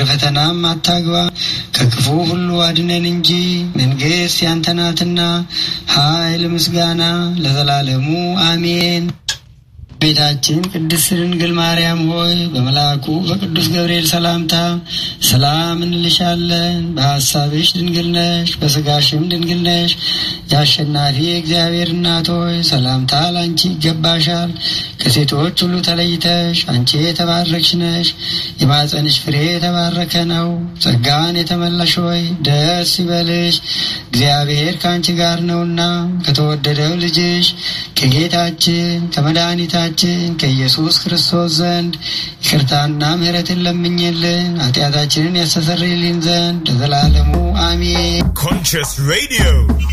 ፈተናም አታግባ፣ ከክፉ ሁሉ አድነን እንጂ መንግሥት ያንተ ናትና ኃይል፣ ምስጋና ለዘላለሙ አሜን። ቤታችን ቅድስት ድንግል ማርያም ሆይ በመልአኩ በቅዱስ ገብርኤል ሰላምታ ሰላም እንልሻለን። በሐሳብሽ ድንግል ነሽ፣ በሥጋሽም ድንግል ነሽ። የአሸናፊ እግዚአብሔር እናት ሆይ ሰላምታ ላንቺ ይገባሻል። ከሴቶች ሁሉ ተለይተሽ አንቺ የተባረክሽ ነሽ። የማፀንሽ ፍሬ የተባረከ ነው። ጸጋን የተመላሽ ሆይ ደስ ይበልሽ፣ እግዚአብሔር ከአንቺ ጋር ነውና ከተወደደው ልጅሽ ከጌታችን ከመድኃኒታችን ከኢየሱስ ክርስቶስ ዘንድ ይቅርታና ምሕረትን ለምኝልን ኃጢአታችንን ያስተሰርይልን ዘንድ ለዘላለሙ አሜን። Conscious Radio